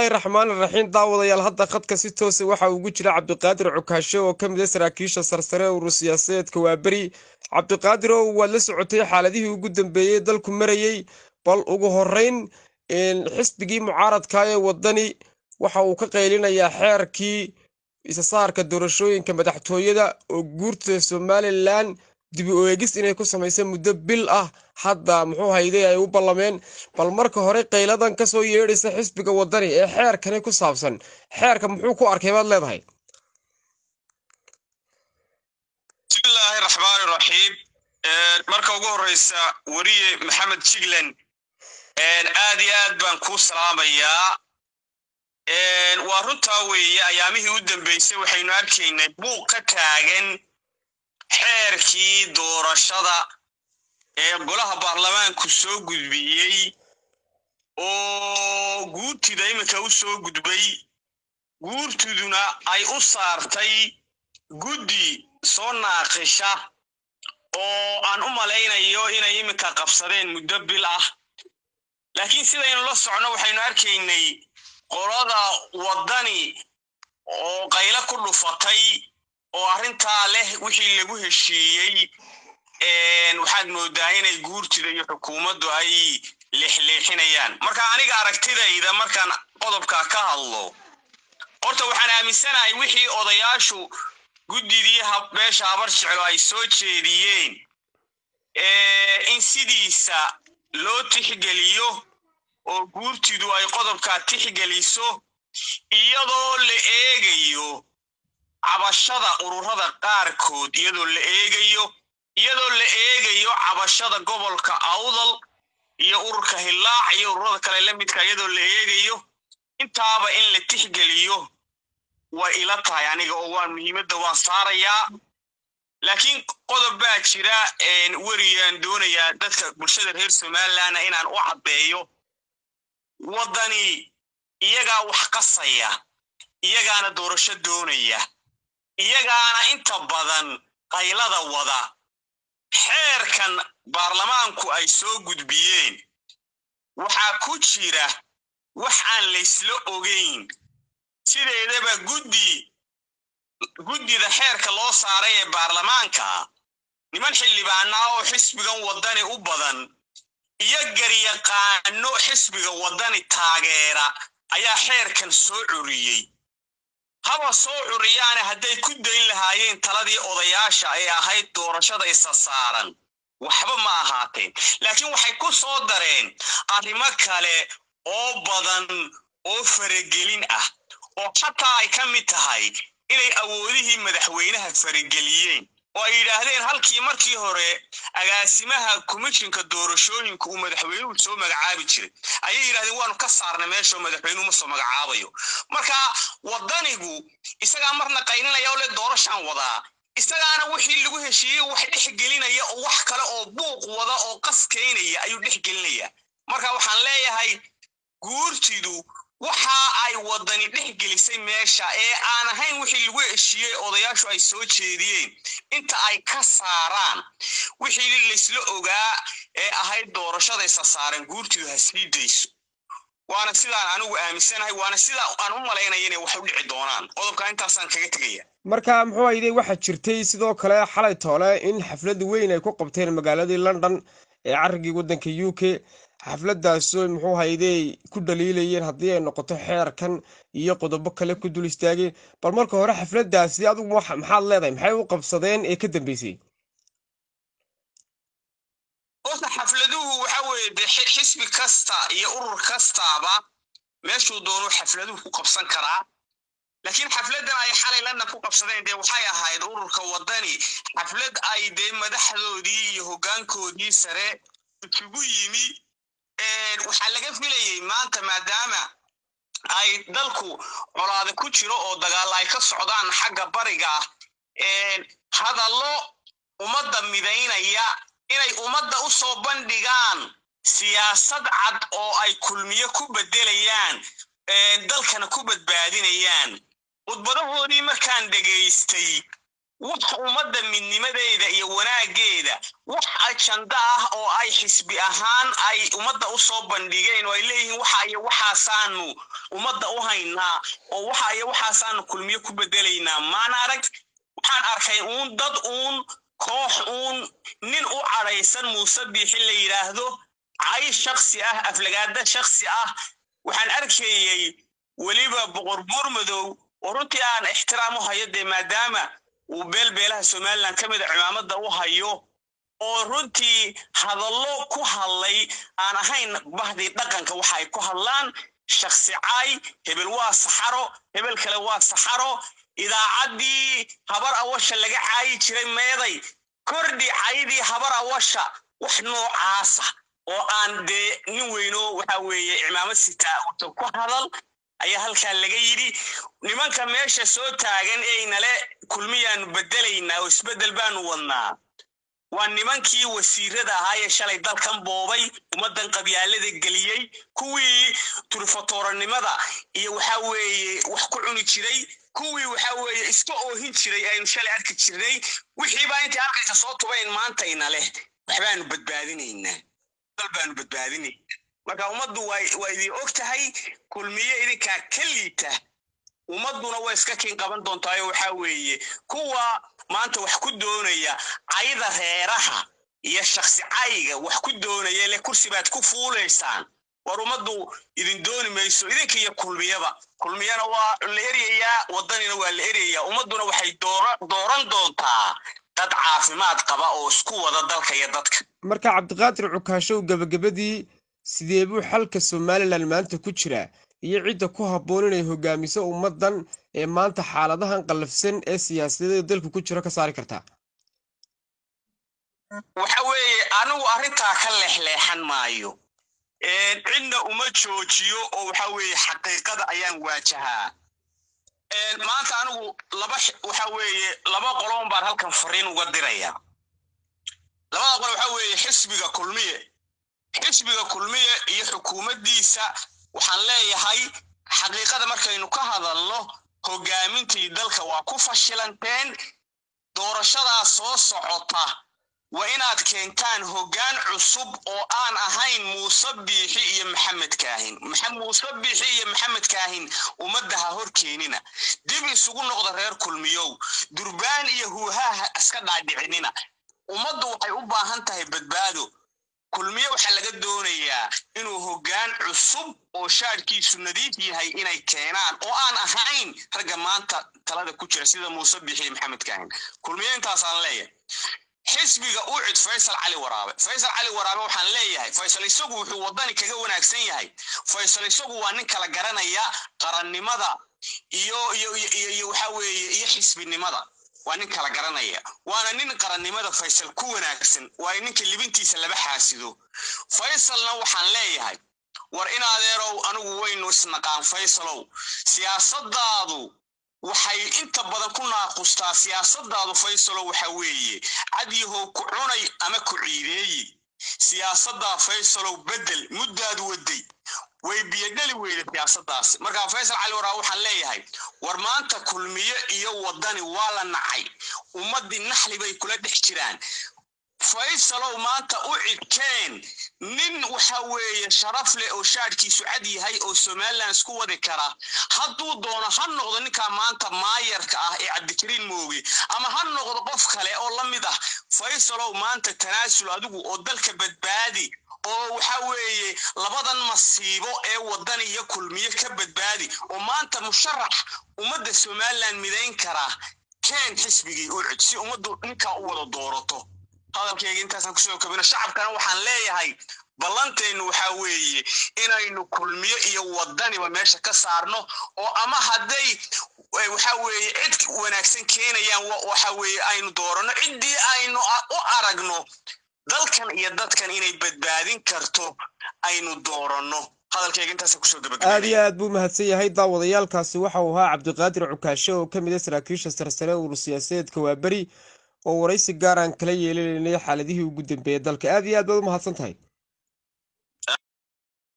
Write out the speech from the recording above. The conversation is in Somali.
raxmaan raxiim daawadayaal hadda khadka si toosa waxa ugu jira cabdiqaadir cukaashe oo ka mid a saraakiisha sarsare urur siyaasadeedka waaberi cabdiqaadir oo waad la socotay xaaladihii ugu dambeeyey dalku marayey bal ugu horeyn xisbigii mucaaradka ee wadani waxa uu ka qaylinayaa xeerkii isasaarka doorashooyinka madaxtooyada oo guurta somalilan dibi u eegis inay ku samaysa muddo bil ah hadda muxuu hayday ay u ballameen bal marka hore qayladan ka soo yeedhaysa xisbiga wadani ee xeerkani ku saabsan xeerka muxuu ku arkay baad leedahay bismillaahi raxmaani raxiim marka ugu horeysa weriye maxamed jiglan aad iyo aad baan kuu salaamayaa waa runtaa weeye ayaamihii u dambeysay waxaynu arkaynay buuq ka taagan xeerkii doorashada ee golaha baarlamaanku soo gudbiyey oo guurtida iminka u soo gudbay guurtiduna ay u saartay guddi soo naaqisha oo aan u malaynayo inay iminka qabsadeen muddo bil ah laakiin sidaynu la socno waxaynu arkaynay qolada waddani oo qaylo ku dhufatay oo arrintaa leh wixii lagu heshiiyey waxaad moodaa inay guurtida iyo xukuumaddu ay leexleexinayaan marka aniga aragtidayda markaan qodobka ka hadlo horta waxaan aaminsanahay wixii odayaashu guddidii beesha habar jeclo ay soo jeediyeen in sidiisa loo tixgeliyo oo guurtidu ay qodobkaa tixgeliso iyadoo la eegayo cabashada ururada qaarkood iyadoo la eegayo iyadoo la eegayo cabashada gobolka awdal iyo ururka hillaac iyo ururada kale la midka iyadoo la eegayo intaaba in la tixgeliyo way ila tahay aniga oo waan muhiimadda waan saarayaa laakiin qodob baa jira weriyaan doonayaa dadka bulshada reer somalilandna inaan u caddeeyo waddani iyagaa wax qasaya iyagaana doorasho doonaya iyagaana inta badan qaylada wada xeerkan baarlamaanku ay soo gudbiyeen waxaa ku jira wax aan laysla ogayn sideedaba guddi guddida xeerka loo saaray ee baarlamaanka niman xildhibaanaa oo xisbigan waddani u badan iyo garyaqaano xisbiga waddani taageera ayaa xeerkan soo curiyey haba soo curiyaane hadday ku dayn lahaayeen taladii odayaasha ay ahayd doorashada isa saaran waxba ma ahaateen laakiin waxay ku soo dareen arrimo kale oo badan oo faragelin ah oo xataa ay ka mid tahay inay awoodihii madaxweynaha farageliyeen oo ay yidhaahdeen halkii markii hore agaasimaha komishinka doorashooyinka uu madaxweynuhu soo magacaabi jiray ayay yidhahdeen waanu ka saarnay meeshao madaxweynuhu ma soo magacaabayo marka waddanigu isagaa marna qaylinaya oo le doorashaan wadaa isagaana wixii lagu heshiiyey wax dhex gelinaya oo wax kale oo buuq wada oo qaskaynaya ayuu dhex gelinaya marka waxaan leeyahay guurtidu waxa ay waddani dhex gelisay meesha ee aan ahayn wixii lagu heshiiyey odayaashu ay soo jeediyeen inta ay ka saaraan wixii laysla ogaa ee ahayd doorashada isa saaren guurtidu ha sii dayso waana sidaan anigu aaminsanahay waana sida aan u malaynaya inay wax u dhici doonaan qodobka intaasaan kaga tegaya marka muxuu hayday waxaa jirtay sidoo kale xalay toole in xaflad weyn ay ku qabteen magaaladii london ee carrigii waddanka u k xafladdaasoo muxuu hayday ku dhaliilayeen haddii ay noqoto xeerkan iyo qodobo kale ku dul istaageen bal marka hore xafladdaasi adigu maxaad leedahay maxay u qabsadeen ee ka dambeysay horta xafladuhu waxa weeye de xisbi kasta iyo urur kastaaba meeshuu doonuu xafladuhu ku qabsan karaa laakiin xafladdan ay xalay lana ku qabsadeen dee waxay ahayd ururka waddani xaflad ay dee madaxdoodii iyo hoggaankoodii sare isugu yimi waxaa laga filayey maanta maadaama ay dalku colaade ku jiro oo dagaal ay ka socdaan xagga bariga ah hadallo ummadda midaynaya inay ummadda u soo bandhigaan siyaasad cad oo ay kulmiyo ku beddelayaan dalkana ku badbaadinayaan khudbadahoodii markaan dhegaystay wax ummadda midnimadeeda iyo wanaaggeeda wax ajanda ah oo ay xisbi ahaan ay ummadda u soo bandhigeen oo ay leeyihiin waxa iyo waxaasaanu ummadda u haynaa oo waxa iyo waxaasaanu kulmiyo ku bedelaynaa maan arag waxaan arkay uun dad uun koox uun nin u cadhaysan muuse biixi la yidhaahdo cay shaksi ah aflagaada shaksi ah waxaan arkayey weliba boqor buurmadow oo runtii aan ixtiraam u hayo dee maadaama uu beelbeelaha somalilan ka mida cimaamada u hayo oo runtii hadallo ku hadlay aan ahayn bahdii dhaqanka waxa ay ku hadlaan shaksi cay hebel waa saxaro hebel kale waa saxaro idaacaddii habar awasha laga caayi jiray meeday kordhi caydii habar awasha wax noocaasa oo aan dee nin weyno waxa weeye cimaamad sitaa uusan ku hadal ayaa halkaa laga yidhi nimanka meesha soo taagan eynale kulmiyaanu bedelaynaa oo isbeddel baanu wadnaa waa nimankii wasiirada ahaa ee shalay dalkan boobay ummaddan qabyaalada geliyey kuwii turfatooranimada iyo waxa weeye wax ku cuni jiray kuwii waxa weeye iska oohin jiray aynu shalay arki jirnay wixiibaa intay halkayka soo tubayn maantayna leh waxbaanu badbaadinaynaa baanu badbaadinaynaa marka ummaddu waa idin og tahay kulmiye idinkaa ka liita ummadduna way iska kiin qaban doontaayo waxaa weeye kuwa maanta wax ku doonaya cayda reeraha iyo shaksi cayga wax ku doonaya ile kursi baad ku fuulaysaan war ummaddu idin dooni mayso idinka iyo kulmiyaba kulmiyana waa la eryayaa waddanina waa la eryayaa ummadduna waxay dooran doontaa dad caafimaad qaba oo isku wada dalka iyo dadka marka cabdiqaadir cukaashow gebagabadii sidee buu xalka somalilan maanta ku jiraa iyo cidda ku habboon inay hogaamiso ummaddan ee maanta xaaladahan qallafsan ee siyaasadeeda dalku ku jiro ka saari kartaa waxa weeye anigu arrintaa ka leexleexan maayo cidna uma joojiyo oo waxa weeye xaqiiqada ayaan waajahaa maanta anigu laba waxa weeye laba qoloon baan halkan fariin uga diraya labada qolo waxa weeye xisbiga kulmiye xisbiga kulmiye iyo xukuumaddiisa waxaan leeyahay xaqiiqada markaynu ka hadalno hogaamintii dalka waa ku fashilanteen doorashadaa soo socota waa inaad keentaan hoggaan cusub oo aan ahayn muuse biixi iyo maxamed kaahin muuse biixi iyo maxamed kaahin ummadda ha hor keenina dib isugu noqda reer kulmiyow durbaan iyo huuhaaha iska dhaadhicinina ummaddu waxay u baahan tahay badbaado kulmiye waxaa laga doonayaa inuu hoggaan cusub oo shaadhkiisu nadiif yahay inay keenaan oo aan ahayn ragga maanta talada ku jira sida muuse biixi iyo maxamed kaahin kulmiye intaasaan leeyahay xisbiga u cid faysal cali waraabe faysal cali waraabe waxaan leeyahay faysal isagu wuxuu waddani kaga wanaagsan yahay faysal isagu waa nin kala garanaya qarannimada iyo iyo iyo waxa weeye iyo xisbinimada waa nin kala garanaya waana nin qarannimada faysal ku wanaagsan waayo ninka libintiisa laba xaasido faysalna waxaan leeyahay war in adeerow anigu waynu isnaqaan faysalow siyaasadaadu waxay inta badan ku naaqustaa siyaasadaadu faysalo waxa weeye cadyahow ku cunay ama ku ciideeyi siyaasaddaa faysalow beddel muddaad waday way biyodheli weyda siyaasadaasi markaa faysal cali waraa waxaan leeyahay war maanta kulmiye iyo waddani waa la nacay ummaddii naxli bay kula dhex jiraan faysalow maanta u cidkeen nin waxa weeye sharaf leh oo shaadhkiisu cad yahay oo somalilan isku wadi kara hadduu doono ha noqdo ninkaa maanta maayarka ah ee cabdikariin mooge ama ha noqdo qof kale oo la mid ah faysalow maanta tanaasul adigu oo dalka badbaadi oo waxa weeye labadan masiibo ee waddan iyo kulmiye ka badbaadi oo maanta musharax ummadda somalilan midayn karaa keen xisbigii u cid si ummaddu ninkaa u wada doorato hadalkayga intaasaan kusoo kabino shacabkana waxaan leeyahay ballanteennu waxaa weeye inaynu kulmiyo iyo waddaniba meesha ka saarno oo ama hadday waxa weeye cid wanaagsan keenayaan waxa weeye aynu dooranno ciddii aynu u aragno dalkan iyo dadkan inay badbaadin karto aynu dooranno hadalkayga intaasaan kusoo gabagabay aad iyo aad buu mahadsan yahay daawadayaalkaasi waxa uu ahaa cabdiqaadir cukaashe oo ka mid ah saraakiisha sarsare urur siyaasadeedka waaberi oo waraysi gaar aan kala yeelanaynay xaaladihii ugu dambeeyay dalka aad iyo aad baad u mahadsan tahay